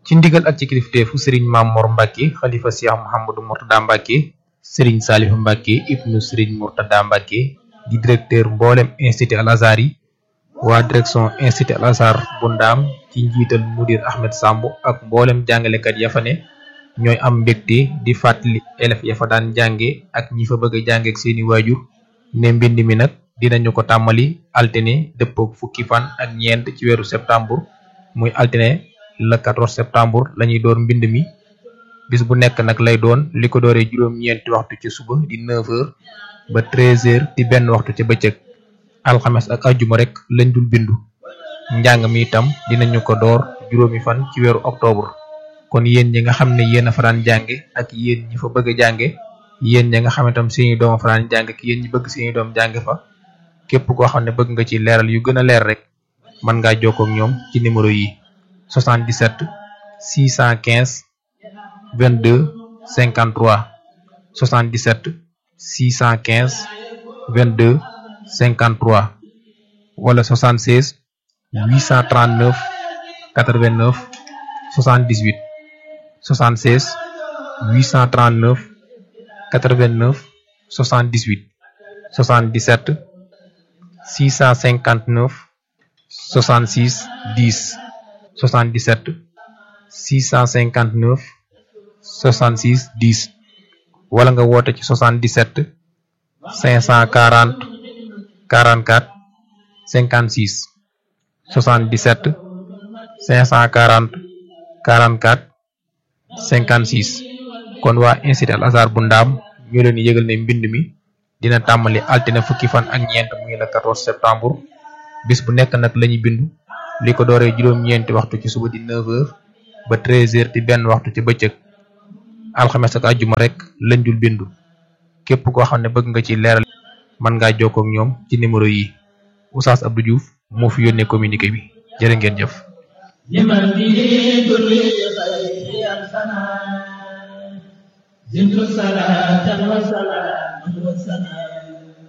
ci ndigal ak ci kilifteefu sëriñ Maam Mor Mbacke xalifa Cheikh Mouhamadou Mourtada Mbacke sëriñ Saliou Mbacke ibnu sëriñ Mourtada Mbacke di directeur mboolem institut Al Azhar yi waa direction institut Al Azhar bu ndaam ci njiital mudir Ahmed Samb ak mboolem jàngalekat ya fa ne ñooy am mbégte di fàttali élèves ya fa daan jànge ak ñi fa bëgg a jànge ak seeni waajur ne mbind mi nag dinañu ko tàmmali altine dëppook fukki fan ak ñeent ci weeru septembre muy altine le 14 septembre lañuy door mbind mi bis bu nekk nag lay doon li ko dooree juróom-ñeenti waxtu ci suba di 9h ba 13h di benn waxtu ca bëccëg alxames ak ajjuma rek lañ dul bindu njàng mi itam dinañu ko door juróomi fan ci weeru octobre kon yéen ñi nga xam ne yéen a faraan jànge ak yéen ñi fa bëgg a jànge yéen ñi nga xam ne tam seeni doom a faraan jànge ak yéen ñi bëgg seeni doom jànge fa képp koo xam ne bëgg nga ci leeral yu gën a leer rek mën ngaa jokkoo ak ñoom ci numéro yi 77 615 22 53 77 615 22 53 wala 76 839 89 78 76 839 89 78 77 659 66 10 77 659 66 10 wala nga woote ci 77 540 44 56 77 540 44 56 kon waa institut Al Azhar bu ndaam ñu leen yëgal ne mbind mi dina tàmbali altine fukki fan ak ñeent muy le 14 septembre bis bu nekk nag lañuy bindu li ko dooree juróom-ñeenti waxtu ci suba di 9h ba 13h di benn waxtu ci bëccëg alxames ak àjjuma rek lañ dul bindu képp koo xam ne bëgg nga ci leeral mën ngaa jokkoo ak ñoom ci numéro yi Oustaz Abdou Diouf moo fi yónnee communiqué bi jërë ngeen jëf. زدت صلاة وسلاما وسلاما